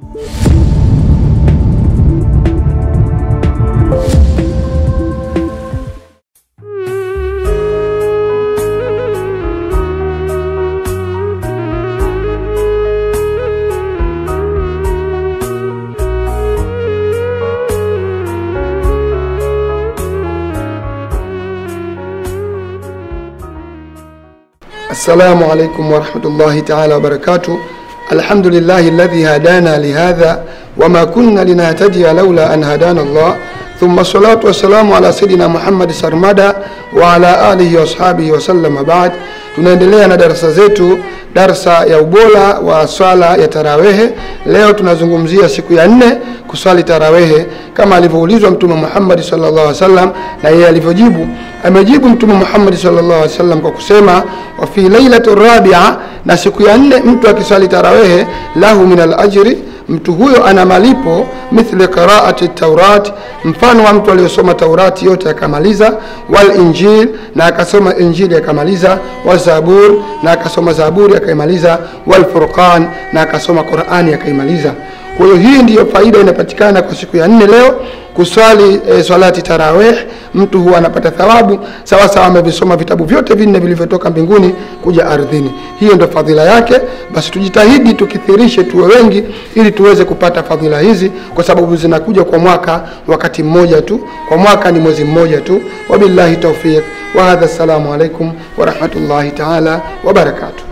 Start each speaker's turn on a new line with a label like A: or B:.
A: السلام عليكم ورحمة الله تعالى وبركاته الحمد لله الذي هدانا لهذا وما كنا لنهتدي لولا أن هدانا الله ثم الصلاة والسلام على سيدنا Muhammad Sarmada wa ala alihi wa ashabihi wasallam baad. Tunaendelea na darasa zetu, darsa ya ubora wa swala ya tarawehe. Leo tunazungumzia siku ya nne kuswali tarawehe kama alivyoulizwa Mtume Muhammad sallallahu alaihi wasallam, na yeye alivyojibu. Amejibu Mtume Muhammad sallallahu alaihi wasallam kwa kusema wa fi lailati rabia, na siku ya nne mtu akiswali tarawehe lahu min alajri mtu huyo ana malipo mithli qiraati taurat, mfano wa mtu aliyosoma Taurati yote akamaliza, wal injil na akasoma Injili akamaliza, wal zabur na akasoma Zaburi akaimaliza, wal furqan na akasoma Qurani akaimaliza. Kwa hiyo hii ndiyo faida inapatikana kwa siku ya nne leo kuswali e, swalati tarawih. Mtu huwa anapata thawabu sawa sawa amevisoma vitabu vyote vinne vilivyotoka mbinguni kuja ardhini. Hiyo ndio fadhila yake. Basi tujitahidi tukithirishe, tuwe wengi, ili tuweze kupata fadhila hizi, kwa sababu zinakuja kwa mwaka wakati mmoja tu, kwa mwaka ni mwezi mmoja tu. Wabillahi taufiq wa hadha, assalamu alaikum wa rahmatullahi taala wa barakatuh.